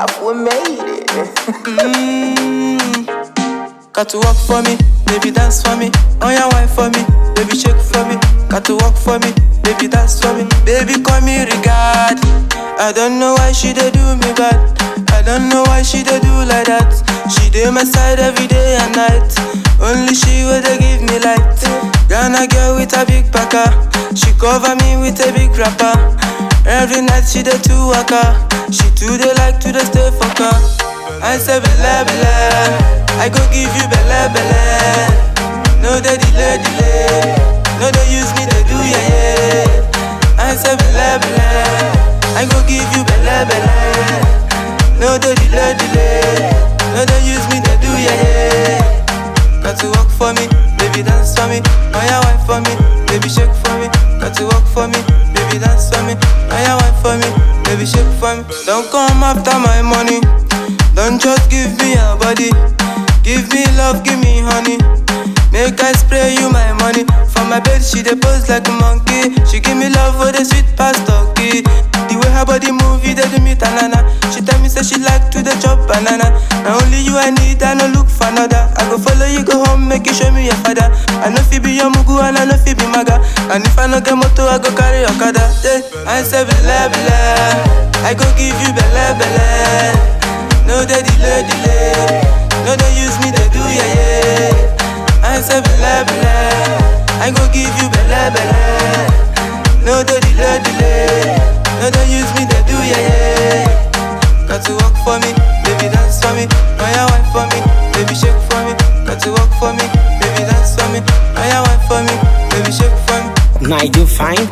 have we made it. Mm. Got to work for me, baby dance for me. On your wife for me, baby shake for me. Got to work for me, baby dance for me. Baby call me regard. I don't know why she dey do me bad. I don't know why she dey do like that. She dey my side every day and night. Only she will dey give me light. Ghana girl with a big packer. She cover me with a big wrapper. Every night she dey two waka. She too dey like to dey stay for car. I say belle belle, I go give you belle belle. No dey delay delay, no dey use me dey do yeah yeah. I say belle belle, I go give you belle belle. No dey delay delay, no dey use me dey do yeah yeah. Got to work for me, baby dance for me. Oh yeah, wine for me, baby shake for me. Got to work for me, baby dance for me. Oh yeah, wine for me, baby shake for me. Don't come after my money. Don't just give me your body. Give me love, give me honey. Make I spray you my money. For my bed, she dey pose like a monkey. She give me love for the sweet pasta key. The way her body move, it dey do me tanana. She tell me say she like to the chop banana. Now only you I need, I no look for another. I go follow you go home, make you show me your father. I know fi be your mugu and I know fi be maga. And if I no get moto, I go carry okada. Yeah. I say belle belle, I go give you belle belle. No dey delay delay, no dey use me dey do yeah yeah. I say belle belle, I go give you belle belle. No dey delay delay, no dey use me dey do yeah yeah. Got to work for me, baby dance for me. Oh yeah, wine for me, baby shake for me. Got to work for me, baby dance for me. Oh yeah, wine for me, baby shake for me. Now you find